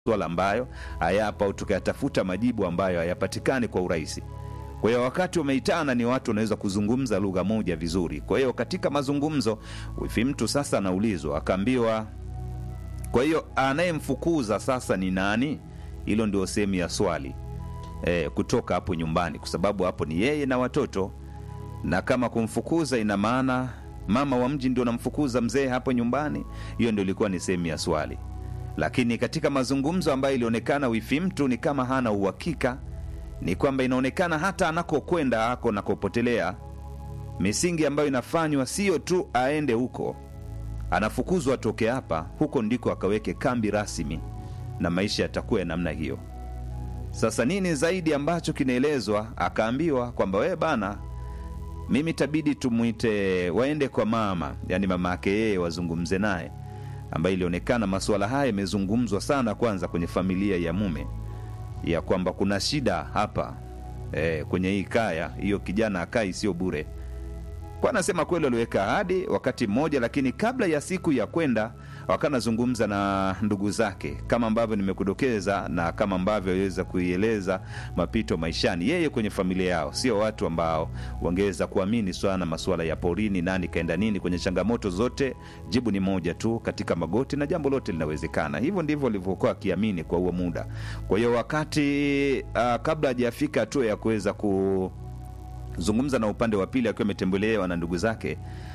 maswala ambayo hayapo au tukayatafuta majibu ambayo hayapatikani kwa urahisi. Kwa hiyo wakati wameitana ni watu wanaweza kuzungumza lugha moja vizuri. Kwa hiyo katika mazungumzo, wifi mtu sasa anaulizwa, akaambiwa, kwa hiyo anayemfukuza sasa ni nani? Hilo ndio sehemu ya swali e, kutoka hapo nyumbani, kwa sababu hapo ni yeye na watoto, na kama kumfukuza ina maana mama wa mji ndio anamfukuza mzee hapo nyumbani. Hiyo ndio ilikuwa ni sehemu ya swali, lakini katika mazungumzo ambayo ilionekana wifi mtu ni kama hana uhakika ni kwamba inaonekana hata anakokwenda ako anakopotelea, misingi ambayo inafanywa sio tu aende huko, anafukuzwa atoke hapa, huko ndiko akaweke kambi rasmi, na maisha yatakuwa ya namna hiyo. Sasa nini zaidi ambacho kinaelezwa? Akaambiwa kwamba wewe bana, mimi tabidi tumwite, waende kwa mama, yani mama yake yeye, wazungumze naye, ambayo ilionekana masuala haya yamezungumzwa sana, kwanza kwenye familia ya mume ya kwamba kuna shida hapa e, kwenye hii kaya hiyo, kijana akai sio bure. Kwa anasema kweli waliweka ahadi wakati mmoja, lakini kabla ya siku ya kwenda wakanazungumza na ndugu zake, kama ambavyo nimekudokeza na kama ambavyo aliweza kuieleza mapito maishani. Yeye kwenye familia yao sio watu ambao wangeweza kuamini sana masuala ya porini, nani kaenda nini. Kwenye changamoto zote jibu ni moja tu, katika magoti na jambo lote linawezekana. Hivyo ndivyo walivyokuwa akiamini kwa huo muda. Kwa hiyo wakati uh, kabla hajafika hatua ya kuweza ku zungumza na upande wa pili akiwa ametembelewa na ndugu zake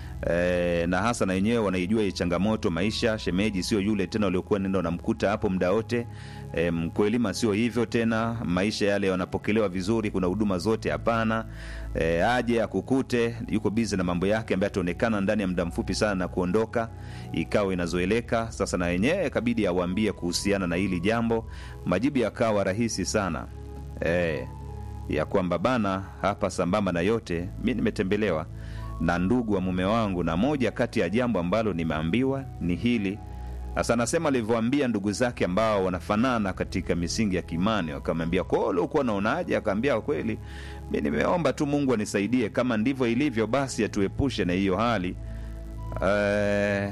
e, na hasa na wenyewe wanaijua hii changamoto maisha. Shemeji sio yule tena waliokuwa nenda wanamkuta hapo muda wote e, mkwelima sio hivyo tena, maisha yale wanapokelewa vizuri, kuna huduma zote hapana. E, aje akukute yuko bizi na mambo yake ambaye ataonekana ndani ya muda mfupi sana na kuondoka, ikawa inazoeleka. Sasa na wenyewe kabidi awaambie kuhusiana na hili jambo, majibu yakawa rahisi sana e, ya kwamba bana, hapa sambamba na yote, mi nimetembelewa na ndugu wa mume wangu, na moja kati ya jambo ambalo nimeambiwa ni hili. Sasa anasema alivyoambia ndugu zake ambao wanafanana katika misingi ya kimani, wakamwambia kwao, uliokuwa naonaje? Akaambia kweli, mi nimeomba tu Mungu anisaidie, kama ndivyo ilivyo, basi atuepushe na hiyo hali uh,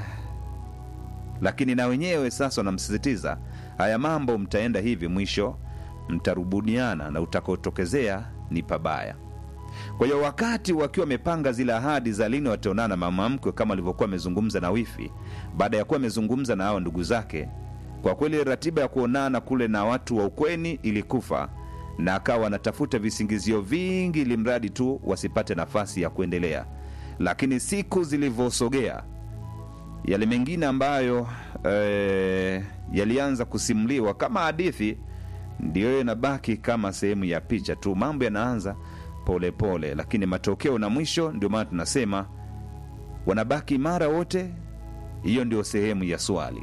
lakini na wenyewe sasa wanamsisitiza haya mambo, mtaenda hivi, mwisho mtarubuniana na utakaotokezea ni pabaya. Kwa hiyo wakati wakiwa wamepanga zile ahadi za lini wataonana mama mkwe, kama alivyokuwa amezungumza na wifi, baada ya kuwa amezungumza na hao ndugu zake, kwa kweli ratiba ya kuonana kule na watu wa ukweni ilikufa, na akawa anatafuta visingizio vingi, ili mradi tu wasipate nafasi ya kuendelea. Lakini siku zilivyosogea, yale mengine ambayo eh, yalianza kusimuliwa kama hadithi ndiyo inabaki kama sehemu ya picha tu. Mambo yanaanza polepole pole, lakini matokeo na mwisho, ndio maana tunasema wanabaki imara wote. Hiyo ndio sehemu ya swali.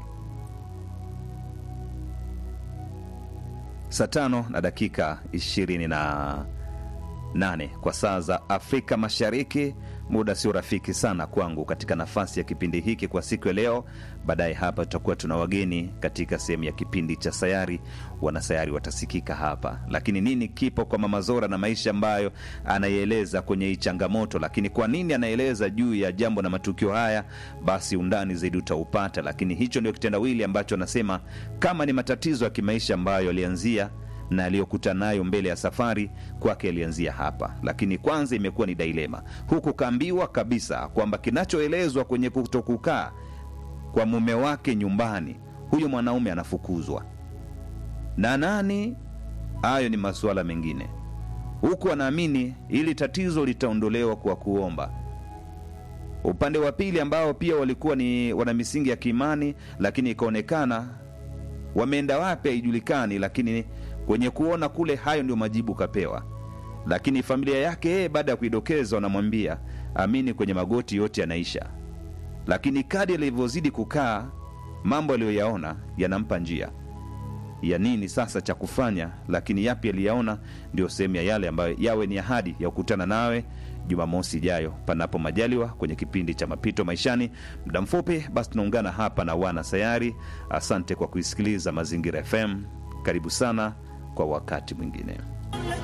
Saa tano na dakika ishirini na nane kwa saa za Afrika Mashariki. Muda sio rafiki sana kwangu katika nafasi ya kipindi hiki kwa siku ya leo. Baadaye hapa tutakuwa tuna wageni katika sehemu ya kipindi cha Sayari. Wanasayari watasikika hapa, lakini nini kipo kwa Mama Zora na maisha ambayo anaieleza kwenye hii changamoto, lakini kwa nini anaeleza juu ya jambo na matukio haya, basi undani zaidi utaupata. Lakini hicho ndio kitendawili ambacho anasema kama ni matatizo ya kimaisha ambayo alianzia na aliyokutana nayo mbele ya safari kwake alianzia hapa, lakini kwanza imekuwa ni dailema, huku kaambiwa kabisa kwamba kinachoelezwa kwenye kutokukaa kwa mume wake nyumbani, huyo mwanaume anafukuzwa na nani? Hayo ni masuala mengine, huku anaamini ili tatizo litaondolewa kwa kuomba. Upande wa pili ambao pia walikuwa ni wana misingi ya kiimani, lakini ikaonekana wameenda wapi haijulikani, lakini kwenye kuona kule, hayo ndio majibu kapewa. Lakini familia yake yeye, baada ya kuidokeza, wanamwambia amini, kwenye magoti yote yanaisha. Lakini kadi alivyozidi kukaa, mambo aliyoyaona yanampa njia ya nini sasa cha kufanya. Lakini yapi aliyaona, ndio sehemu ya yale ambayo yawe ni ahadi ya kukutana nawe Jumamosi ijayo, panapo majaliwa, kwenye kipindi cha Mapito Maishani. Muda mfupi basi tunaungana hapa na wana sayari. Asante kwa kuisikiliza Mazingira FM. Karibu sana kwa wakati mwingine.